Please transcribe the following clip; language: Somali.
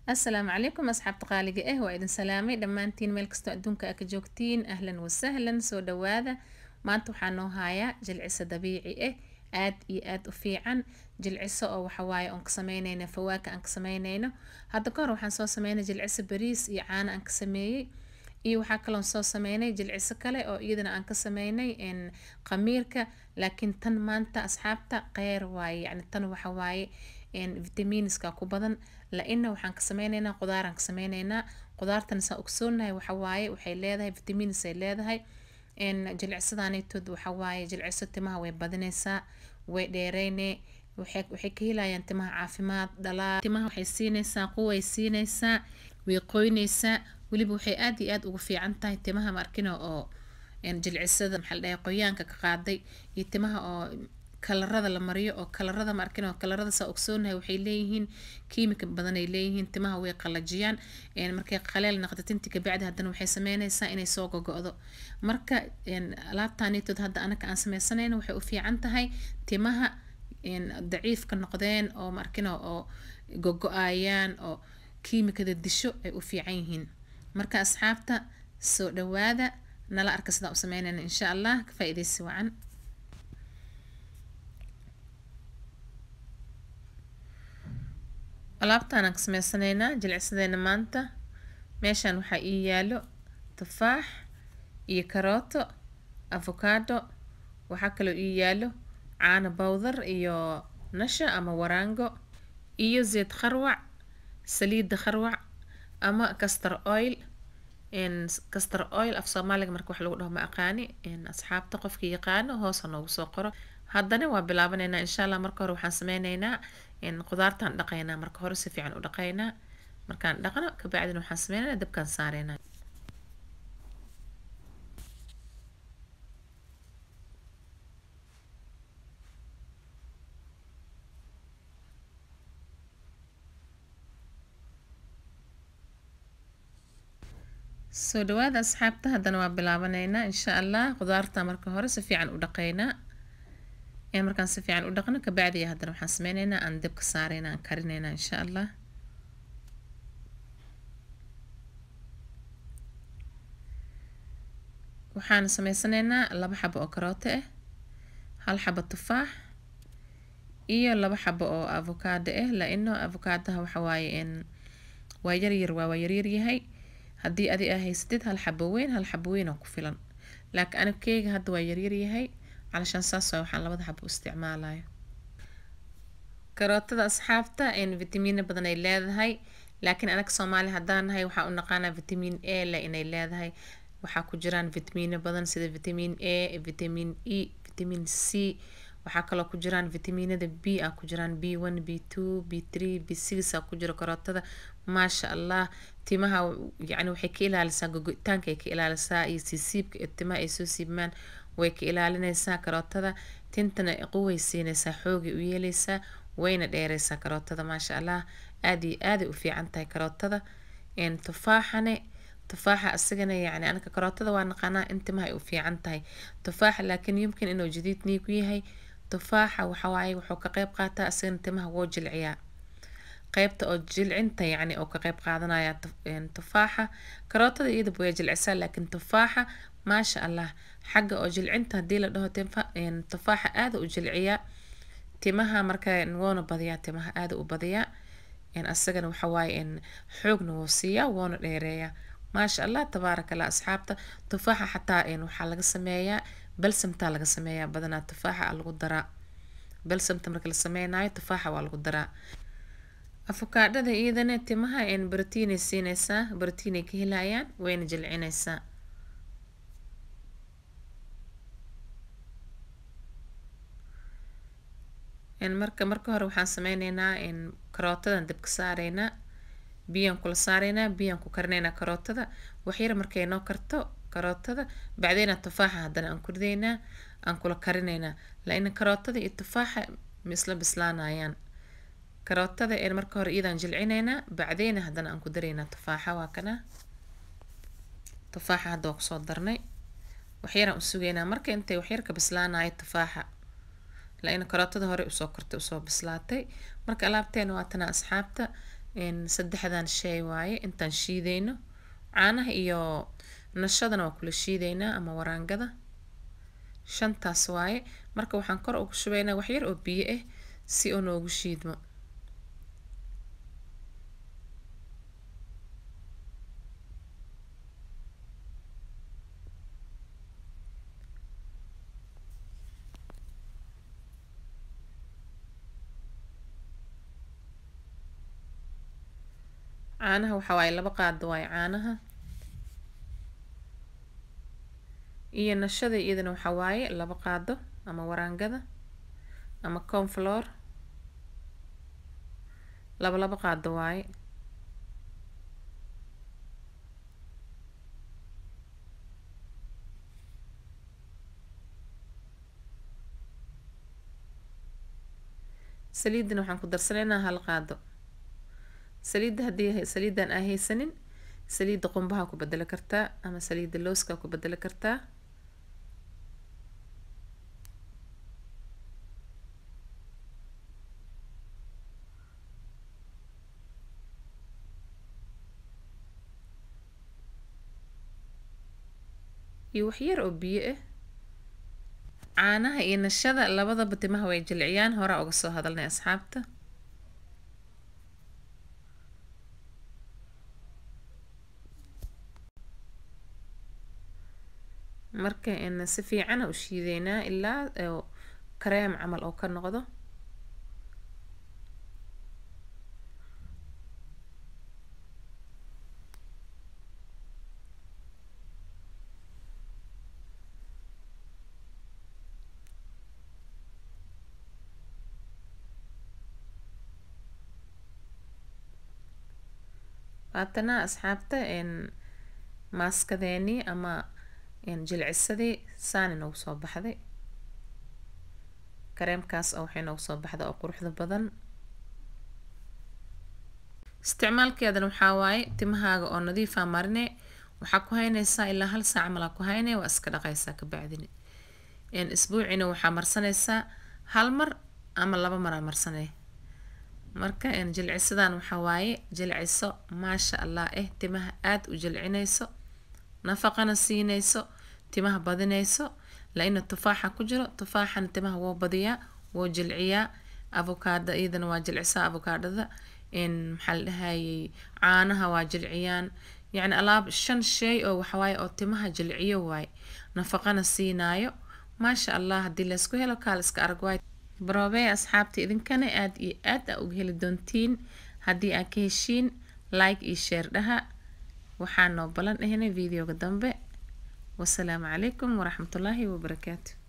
asalaamu calaykum asxaabta qaaliga ah waa idin salaamay dhammaantiin meel kastoo adduunka aa ka joogtiin ahlan wasahlan soo dhawaada maanta waxaa noo hayaa jilciso dabiici ah aad iyo aad u fiican jilciso oo waxawaaye oon ka sameyneyna fawaaka aan ka sameyneyno hadda ka hor waxaan soo sameynay jilciso bariis iyo caano aan ka sameeyey iyo waxaa kaloon soo sameynay jilciso kale oo iyadana aan ka sameynay qamiirka laakiin tan maanta asxaabta qeyr waaye yacni tan waxa waaye vitamiiniska ku badan la-ina waxaan ka sameyneynaa qudaaraan ka sameyneynaa qudaartana saa ogsoonahay waxawaaye waxay leedahay vitamiinis ay leedahay jilcisadaaneetood waxawaaye jilciso timaha way badineysaa way dheereyne waxay ka helayaan timaha caafimaad dhalaa timaha waxay siineysaa quway siineysaa way qoyneysaa weliba waxay aad iyo aad ugu fiican tahay timaha markino oo jilcisada maxaa la dhahay qoyaanka ka qaaday iyo timaha oo kalarada la mariyo oo kalarada markin oo kalarada saa ogsoonahay waxay leeyihiin kiimika badan ay leeyihiin timaha way qalajiyaan markay qaleel naqda tinti kabacdi haddana waxay sameyneysaa inay soo gogo-do marka alaabtaanitood hadda anaka aan sameysanayno waxay u fiican tahay timaha daciifka noqdeen oo markino oo gogo-ayaan oo kiimikada disho ay u fiican yihiin marka asxaabta soo dhawaada nala arka sidaa u sameynayna insha allah ka faa-ideysi wacan alaabtaan aan ka sameysanaynaa jilcisadeena maanta meeshaan waxaa ii yaalo tufaax iyo karooto avocado waxaa kaloo ii yaalo caano bowdar iyo nasha ama waraango iyo zeed kharwac saliida kharwac ama castor oil castor oil af soomaaliga marka wax lagu dhaho ma aqaani asxaabta qofkii yaqaano hoos ha noogu soo qoro haddana waa bilaabaneynaa insha allah marka hore waxaan sameyneynaa qudaartaan dhaqaynaa marka hore si fiican u dhaqaynaa markaan dhaqno kabacdina waxaan sameyneynaa dabkaan saareynaa soo dhawaada asxaabta haddana waa bilaabaneynaa insha allah qudaarta marka hore si fiican u dhaqaynaa markaan si fiican u dhaqno kabacdiya haddana waxaan sameyneynaa aan dabka saareyna aan karineynaa insha allah waxaan sameysaneynaa laba xabo oo karooto ah hal xabo tufaax iyo laba xabo oo avocado ah la-ino avocadoha waxawaaye waa yaryar waa waa yaryar yahay haddii adi aa haysatid hal xabo weyn hal xabo weyn oo ku filan laakiin anigkeyga hadda waa yaryar yahay calashaan saas waa waxaan labada xabo u isticmaalayo karootada asxaabta vitamiino badan ay leedahay laakiin anaga soomaali haddaan nahay waxaa u naqaanaa vitamiin a le inay leedahay waxaa ku jiraan vitamiino badan sida vitamiin a vitamiin e vitamiin c waxaa kaloo ku jiraan vitamiinada b ah ku jiraan b one b two b three b six a ku jiro karootada maasha allah timaha yacni waxay ka ilaalisaa gogo-itaanka ay ka ilaalisaa iyo siisiibka ee timaha ay soo siibmaan way ka ilaalineysaa karootada tintana quway siineysaa xoogay u yeeleysaa wayna dheereysaa karootada maasha allah aad iyo aaday u fiican tahay karootada tufaaxane tufaaxa asigana yacni anaka karootada waa naqaanaa in timaha ay u fiican tahay tufaaxa laakiin yumkin inuu jadiid niigu yahay tufaaxa waxawaaye wuxuu ka qeyb qaataa asigana timaha woo jilciyaa qeybta oo jilcinta yacni oo ka qeyb qaadanaya tufaaxa karootada iyadaba way jilcisaa laakiin tufaaxa maasha allah xagga oo jilcinta haddii la dhaho tufaaxa aada u jilciyaa timaha marka woona badiyaa timaha aada u badiyaa asagana waxawaaye xoogna wuu siiyaa woona dheereeyaa maasha allah tabaaraka allah asxaabta tufaaxa xataa waxaa laga sameeyaa balsamtaa laga sameeyaa badanaa tufaaxa lagu daraa balsamta marka la sameynayo tufaaxa waa lagu daraa afokaadhada iyadana timaha brotiinay siineysaa brotiinay ka helayaan wayna jilcineysaa marka marka hore waxaan sameyneynaa karootadan dabka saareynaa biyaan kula saareynaa biyaan ku karineynaa karootada waxyar markay noo karto karootada bacdeenaa tufaaxa haddana aan ku rideynaa aan kula karineynaa la-ina karootada iyo tufaaxa misla bislaanayaan karootada een marka hore iyadaan jilcineynaa bacdeena haddana aan ku dareynaa tufaaxa waa kana tufaaxa hadda waa kusoo darnay waxyaraan u sugeynaa marka intay waxyar ka bislaanayo tufaaxa la-ina karootada hore usoo kortay usoo bislaatay marka alaabteena waa tana asxaabta saddexdan shay waaye intaan shiideyno caanaha iyo nashadana waa kula shiideynaa ama waraangada shantaas waaye marka waxaan kor ugu shubeynaa waxyar oo biyo ah si uu noogu shiidmo caanaha waxaa waaye laba qaado waaye caanaha iyo nashada iyadana waxaa waaye laba qaado ama waraangada ama confloor laba laba qaado waaye saliidana waxaan ku darsanaynaa hal qaado saliidda haddii saliidan aa haysanin saliidda qumbaha ku bedeli kartaa ama saliidda looska ku bedeli kartaa iyo waxyar oo biyo ah caanaha iyo nashada labadaba timaha way jilciyaan horaa uga soo hadalnay asxaabta marka si fiicana u shiideynaa ilaa kareem camal oo ka noqdo haatana asxaabta maaskadeenii ama jilcisadii saani noogu soo baxday kareemkaas oo waxay noogu soo baxda oo quruxda badan isticmaalkeedana waxaa waaye timahaaga oo nadiifa marine waxaa ku haynaysaa ilaa hal saac malaa ku hayne waa iska dhaqaysaa kabacdini isbuucina waxaa marsanaysaa hal mar ama laba maraa marsanay marka jilcisadan waxaa waaye jilciso maasha allah eh timaha aada u jilcinayso nafaqana siinayso timaha badinayso la-ina tufaaxa ku jiro tufaaxana timaha woo badiyaa woo jilciyaa avokaada iyadana waa jilcisaa avokaadhada maxaa la dhahayay caanaha waa jilciyaan yacni alaab shan shay oo waxawaaye oo timaha jilciyo waaye nafaqana siinaayo maasha allah haddii laysku helo kaal iska arag waay baroobee asxaabta idinkana aada iyo aad aa uga heli doontiin haddii aad ka heshiin like iyo sheer dhaha waxaa noo balan ahnay videoga dambe wasalaamu calaykum waraxmatullaahi wabarakaatu